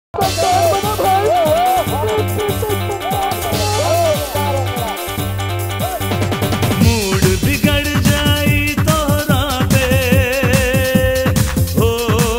mood बिगड़ जाई तोहरा पे हो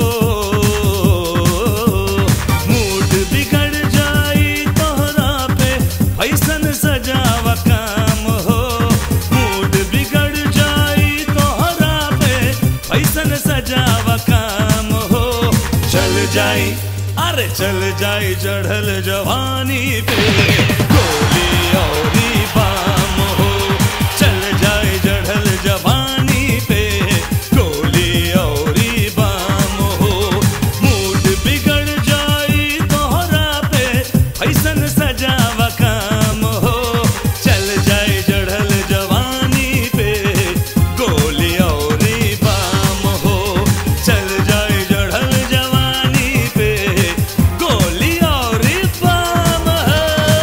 मूड बिगड़ जाई तोहरा पे ऐसन सजावा काम हो मूड बिगड़ जाई तोहरा पे ऐसन सजावा काम हो चल जाई अरे चल जाई चढ़ल जवानी पे गोली औरी बाम हो चल जाए चढ़ल जवानी पे गोली औरी बाम हो मूड बिगड़ जाई तोहरा पे ऐसन सजावा काम हो चल जाए चढ़ल जवानी पे गोली औरी बाम हो चल जाए चढ़ल जवानी पे गोली औरी बाम हो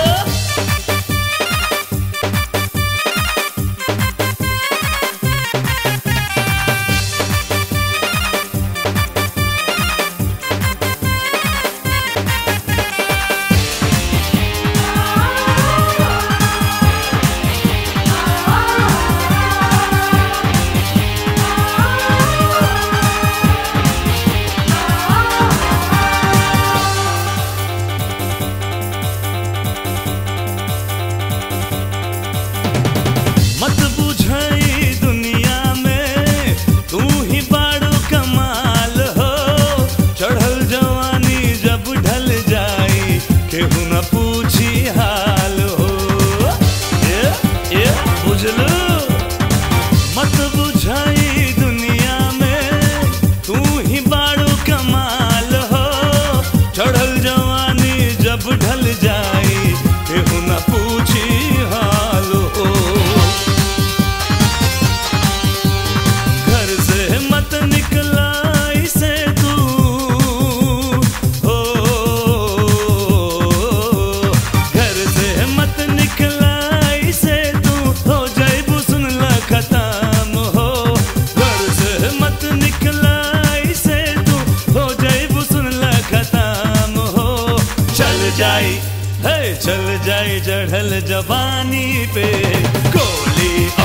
मत बुझाई दुनिया में तू ही बाड़ो कमाल हो चढ़ल जवानी जब ढल जाई केहू न पूछी हाल हो ये ये बुझलू मत बुझाई दुनिया में तू ही बाड़ो कमाल हो चढ़ल जवानी जब ढल जाई केहू न पूछी हाल हो घर से मत निकला इसे तू हो घर से मत निकला इसे तू हो जाइबू सुन ला खत्म हो घर से मत निकला इसे तू हो जाइबू सुन ला खत्म हो चल जाई है चल जाई चढ़ल जवानी पे गोली